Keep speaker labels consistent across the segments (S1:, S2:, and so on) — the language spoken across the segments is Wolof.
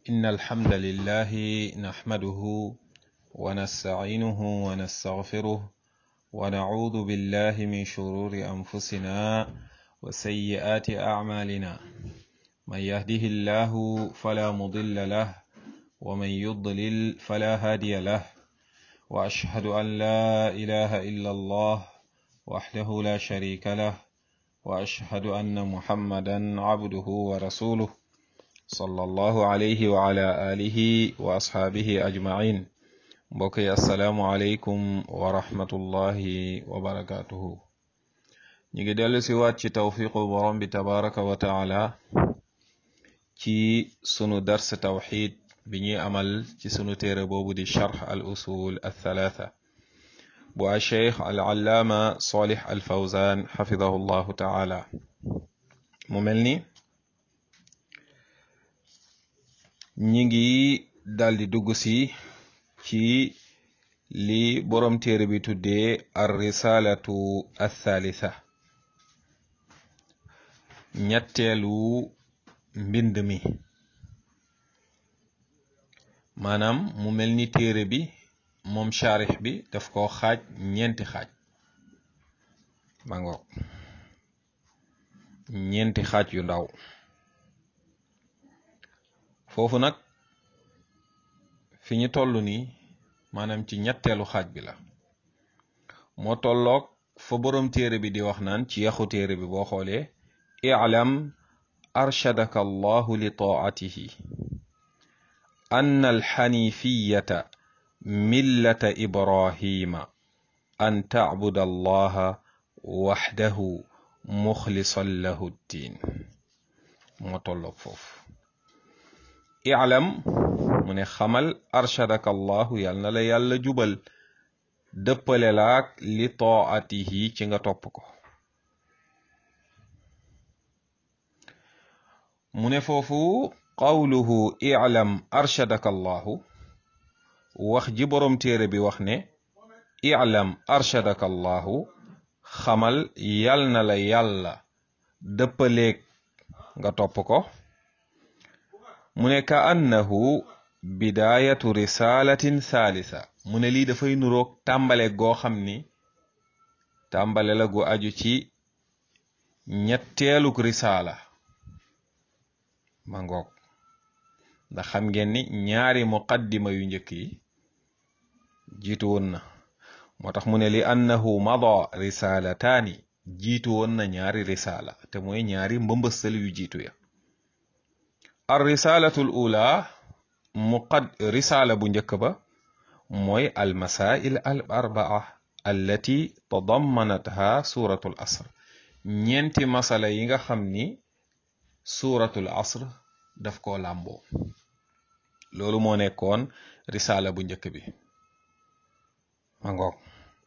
S1: إن الحمد لله نحمده ونستعينه ونستغفره ونعوذ بالله من شرور أنفسنا وسيئات أعمالنا من يهده الله فلا مضل له ومن يضلل فلا هادي له وأشهد أن لا إله إلا الله وحده لا شريك له وأشهد أن محمدا عبده ورسوله صلى الله عليه وعلى آله وأصحابه أجمعين mbokk assalaamu aleykum wa rahmatullahi wa barakatuhu ñu ngi dellu si waat ci tawfiqu borom bi tabaraka wa taala ci sunu dars tawxid bi ñuy amal ci sunu téere boobu di charx al usul al thalatha bu a cheikh al allaama solih al fawzan xafidahu llahu taala mu mel ni ñi ngi daldi dugg si ci li borom téere bi tuddee ar risalatu athalitha ñetteelu mbind mi maanaam mu mel ni téere bi moom charix bi daf ko xaaj ñeenti xaaj ba ngoog ñeenti xaaj yu ndaw foofu nag fi ñu toll nii maanaam ci ñetteelu xaaj bi la moo tolloog fa boroom téere bi di wax naan ci yaxu téere bi boo xoolee i'lam arshadaka allahu li taatihi ann alxanifiyata millata ibrahima an tacbuda allaha waxdahu muxlisan lahu ddin moo tolloog foofu i'lam mu ne xamal arshadaka allahu yal na la yàlla jubal dëppale laak li taatihi ci nga topp ko mu ne foofu qawluhu i'lam arshadaka allahu wax ji boroom téere bi wax ne i'lam arshadaka allahu xamal yal na la yàlla dëppaleeg nga topp ko mu ne ka annahu bidaayatu risalatin thalitha mu ne lii dafay nuroog tàmbale goo xam ni tàmbale la gu aju ci ñetteeluk risaala ma ngoog ndax xam ngeen ni ñaari muqaddima yu njëkk yi jiitu woon na moo tax mu ne li annahu mada risalataani jiitu woon na ñaari risaala te mooy ñaari mbëmbëstal yu jiitu ya ar risalatul ula muqad risaala bu njëkk ba mooy al masail al arbaa allati tadammanatha suratul asr ñeenti masala yi nga xam ni suratul asr daf koo làmboo loolu moo nekkoon risaala bu njëkk bi ma ngoog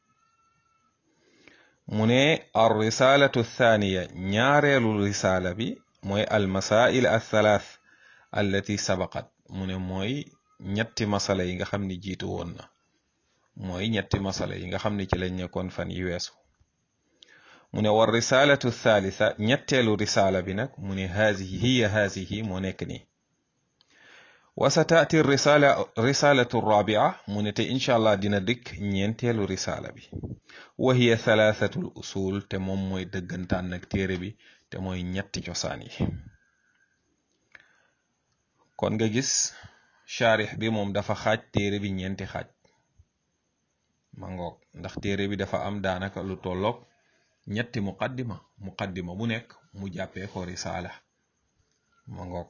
S1: mu ne ar risalatu thaniya ñaareelu risaala bi mooy al masail al thalath allati sabaqat mu ne mooy ñetti masala yi nga xam ni jiitu woon na mooy ñetti masala yi nga xam ni ci lañ nekkoon fan yi weesu mu ne war risalatu thalitha ñetteelu risala bi nag mu ne hazihi hiya hazihi moo nekk nii wa sa taati risala risalatu rabia mu ne te incha allah dina dikk ñeenteelu risala bi wa hiya thalathatul usul te moom mooy dëggantaan nag téere bi te mooy ñetti cosaan yi kon nga gis charix bi moom dafa xaaj téere bi ñeenti xaaj ma ngoog ndax téere bi dafa am daanaka lu tolloog ñetti muqaddima muqaddima bu nekk mu jàppee ko risaala ma ngoog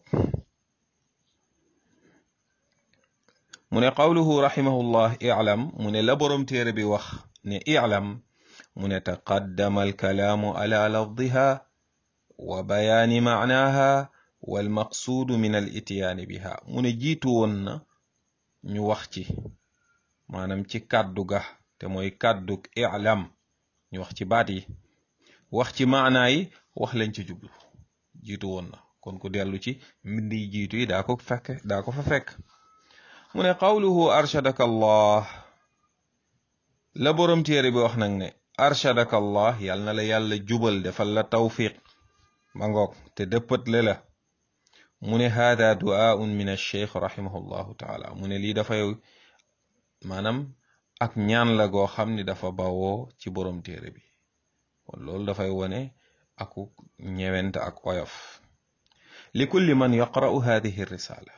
S1: mu ne qawluhu rahimahullah i'lam mu ne la boroom téere bi wax ne i'lam mu ne taqaddama alkalaamu ala lafdiha wa bayaani maanaaha walmaqsuudu min al ityaani biha mu ne jiitu woon na ñu wax ci maanaam ci kàddu ga te mooy kàddug i'lam ñu wax ci baat yi wax ci maanaa yi wax lañ ci jublu jiitu woon na kon ku dellu ci mbind yi jiitu yi daa ko fekk daa ko fa fekk mu ne qawluhu arshadaka allah la boroom téere bi wax nag ne arshadaka allah yal na la yàlla jubal defal la tawfiq ma ngoog te dëppatle la mu ne hada du'aun min alcheikh rahimahullahu taala mu ne lii dafay maanaam ak ñaan la goo xam ni dafa bawoo ci borom téere bi kon loolu dafay wone aku ñewent ak oyof li kulli man yaqra'u hadihi risala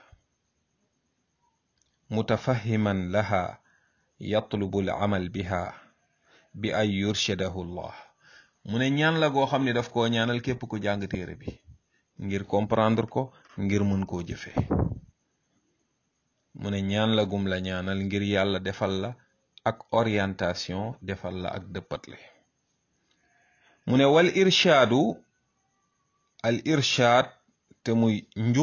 S1: mutafahiman laha yatlubu al-amal biha bi ay yurshadahu llah mu ne ñaan la goo xam ne daf koo ñaanal képp ku jàng téere bi ngir comprendre ko ngir mën koo jëfe mu ne ñaan la gum la ñaanal ngir yàlla defal la ak orientation defal la ak dëppatle mu ne wal irshaadu al irshaad te muy njub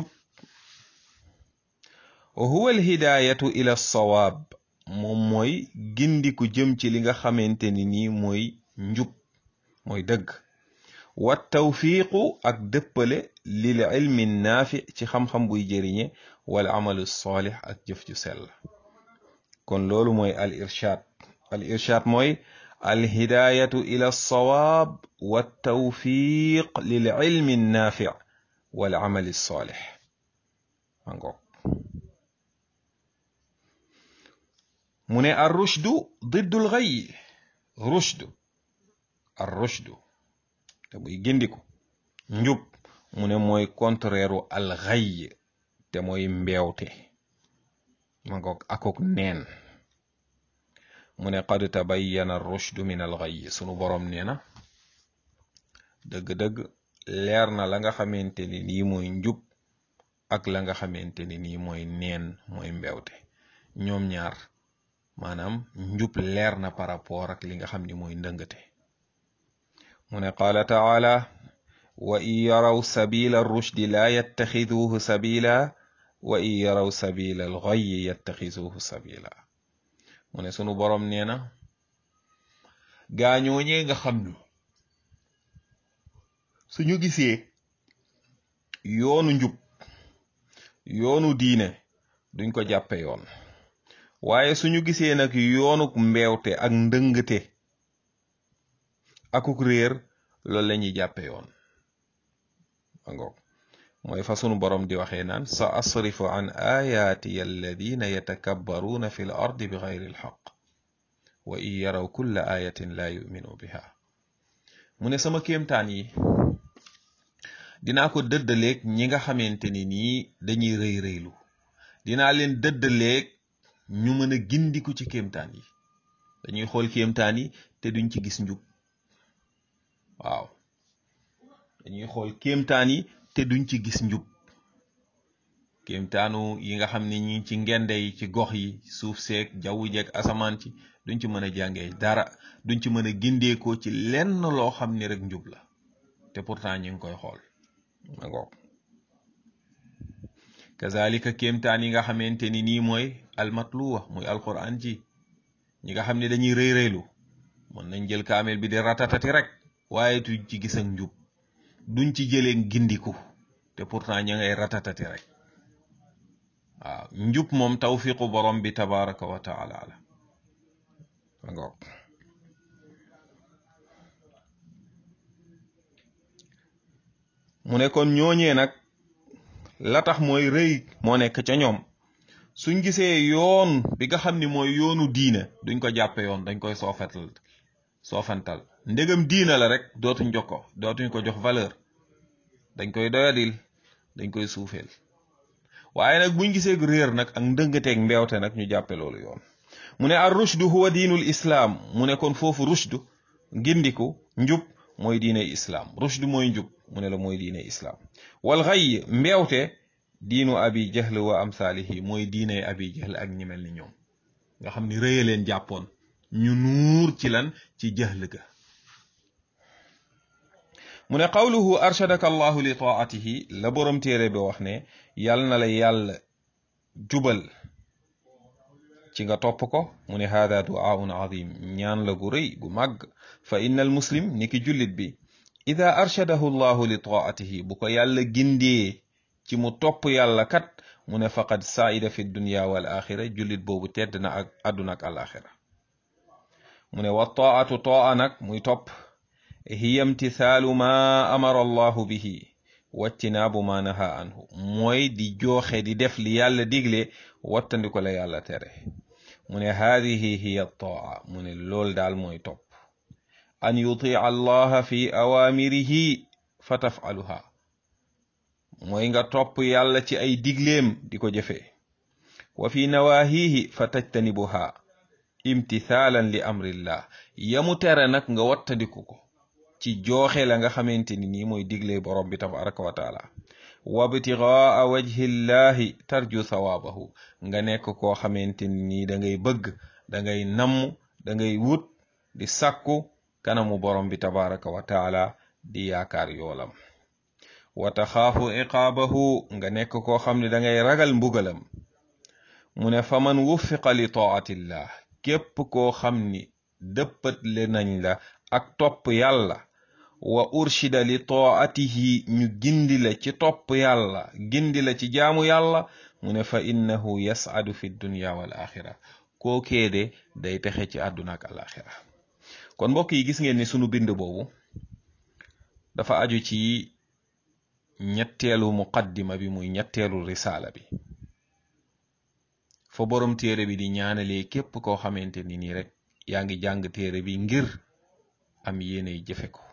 S1: wa huwa al hidayatu ila sawaab moom mooy gindiku jëm ci li nga xamante ni nii mooy njub mooy dëgg wa tawfiiqu ak dëppale lil ilmi naafi ci xam-xam buy jëriñe wal amalu saalix ak jëf ju sell kon loolu mooy al irshaad al irshaad mooy al hidayatu ila sawaab wa tawfiq lil ilmi naafi wal amali saalix mangoog mu ne ar rushdu diddul xay rushdu ar rushdu te muy gindiku njub mu ne mooy contraire al xay te mooy mbeewte ma ngoog akok neen mu ne qad tabayyana ar rushdu min al xay sunu boroom nee na dëgg-dëgg leer na la nga xamante ni nii mooy njub ak la nga xamante ni nii mooy neen mooy mbeewte ñoom ñaar maanaam njub leer na par rapport ak li nga xam ni mooy ndëngate mu ne qaala taala wa in yaraw sabila rushdi laa yattaxiduuhu sabila wa in yaraw sabila alxayyi yattaxiduuhu sabila mu ne sunu boroom nee na gaañooñee nga xam ni suñu gisee yoonu njub yoonu diine duñ ko jàppe yoon waaye suñu gisee nag yoonuk mbeewte ak ndëngate akuk réer loolu la ñuy jàppe yoon angoog mooy fa sunu borom di waxee naan sa asrifu an ayaatiya alladina yatakabbaruuna fi l ardi bi gayri lxaq wa in yaraw kulla ayatin la yuminu biha mu ne sama kéemtaan yi dinaa ko dëddaleeg ñi nga xamante ni nii dañuy rëy rëylu dinaa leen dëddaleeg ñu mën a gindiku ci kéemtaan yi dañuy xool kéemtaan yi te duñ ci gis njub waaw dañuy xool kéemtaan yi te duñ ci gis njub kéemtaanu yi nga xam ne ñi ci ngende yi ci gox yi suuf seeg jaww jeeg asamaan ci duñ ci mën a jàngee dara duñ ci mën a gindeekoo ci lenn loo xam ni rek njub la te pourtant ñu ngi koy xool ma ngoog kazalika kéemtaan yi nga xamante ni nii mooy almatluwa muy alquran ji ñi nga xam ne dañuy rëy rëylu mën nañ jël kaamel bi di ratatati rek waaye duñ ci gis ak njub duñ ci jëlee gindiku te pourtant ña ngay ratatati rek waaw njub moom tawfiqu borom bi tabaraka wa taala la ma ngoog mu ne kon ñooñee nag la tax mooy rëy moo nekk ca ñoom suñ gisee yoon bi nga xam ni mooy yoonu diine duñ ko jàppe yoon dañ koy soofetal soofantal ndegam diine la rek dootuñ jox ko dootuñ ko jox valeur dañ koy doyadil dañ koy suufeel waaye nag buñ gisee réer nag ak ndëngateeg mbeewte nag ñu jàppe loolu yoon mu ne ar rushdu huwa diinul islaam mu ne kon foofu rushdu gindiku njub mooy diine islaam rushdu mooy njub mu ne la mooy diine islaam wal xay mbeewte diinu abi jahl wa amsaalihi mooy diine abi jahl ak ñi mel ni ñoom nga xam ni rëya leen jàppoon ñu nuur ci lan ci jahl ga mu ne qawluhu arshadaka allahu li taatihi la borom téere bi wax ne yàll na la yàlla jubal ci nga topp ko mu ne hada duaun azim ñaan la gu rëy gu màgg fa inna al muslim ni ki jullit bi ida arshadahu llahu li taatihi bu ko yàlla gindee ci mu topp yàlla kat mu ne faqad saida fi dunya wal axira jullit boobu tedd na ak àdduna ak alaxira mu ne wa taatu taa nag muy topp hiya imtithaalu ma amara allahu bihi waccinaabu ma naha anhu mooy di jooxe di def li yàlla digle wattandi ko la yàlla tere mu ne haadihi hiya taa mu ne lool daal mooy topp an yutia allaha fi awaamirihi fa tafaluha mooy nga topp yàlla ci ay digleem di ko jëfee wa fi nawaahihi fa tajtanibuha imtithaalan li amrillah yamu tere nag nga wattandiku ko ci jooxe la nga xamante ni nii mooy digle borom bi tabaraka wa taala wabtigaa wajhillahi tarju sawaabahu nga nekk koo xamante ni nii da ngay bëgg da ngay namm da ngay wut di sàkku kanamu borom bi tabaraka wa taala di yaakaar yoolam wa taxaafu iqaabahu nga nekk koo xam ne da ngay ragal mbugalam mu ne fa man wuffiqa li taatillah képp koo xam ni dëppat le nañ la ak topp yàlla wa urshida li taatihi ñu gindi la ci topp yàlla gindi la ci jaamu yàlla mu ne fa innahu yas'adu fi dunya wal axira kookee de day texe ci àdduna ak alaxira kon mbokk yi gis ngeen ni sunu bind boobu dafa aju ci ñetteelu muqaddima bi muy ñetteelu risaala bi fa borom téere bi di ñaanalee képp koo xamante ni nii rek yaa ngi jàng téere bi ngir am yéeney jëfe ko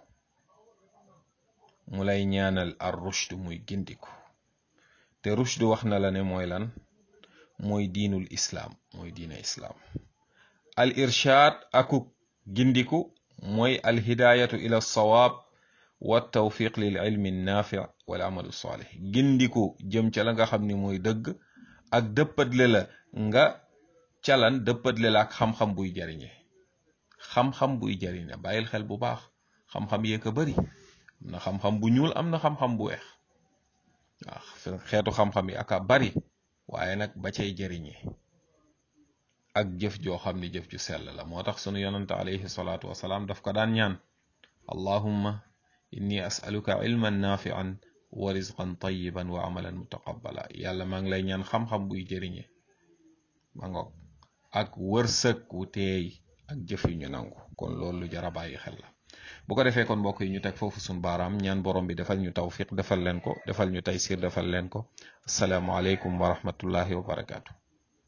S1: mu lay ñaanal ar rushd muy gindiku te rushd wax na la ne mooy lan mooy diinul islaam mooy diina islaam al irshaad akuk gindiku mooy al hidaayatu ila sawaab wa tawfiq lil ilmi naafi wal amalu saalih gindiku jëm ca la nga xam ni mooy dëgg ak dëppatle la nga calan dëppatle la ak xam-xam buy jariñe xam-xam buy jariñe bàyyil xel bu baax xam-xam yee ko bari am na xam-xam bu ñuul am na xam-xam bu weex waaw xeetu xam-xam yi aka bari waaye nag ba cay jariñe ak jëf joo xam ni jëf ju sell la moo tax sunu yonante alayhi salaatu wasalaam daf ko daan ñaan allahumma inni as'aluka ilman nafi'an wa rizqan tayyiban wa amalan mutaqabbala yàlla maa ngi lay ñaan xam-xam buy jëriñe ma ngoog ak wërsëg wu teey ak jëf yu ñu nangu kon loolu lu jar a bàyyi xel la bu ko defee kon mbokk yi ñu teg foofu suñ baaraam ñaan borom bi defal ñu tawfiq defal leen ko defal ñu taysir defal leen ko asalaamualeykum wa rahmatullahi wa barakaatu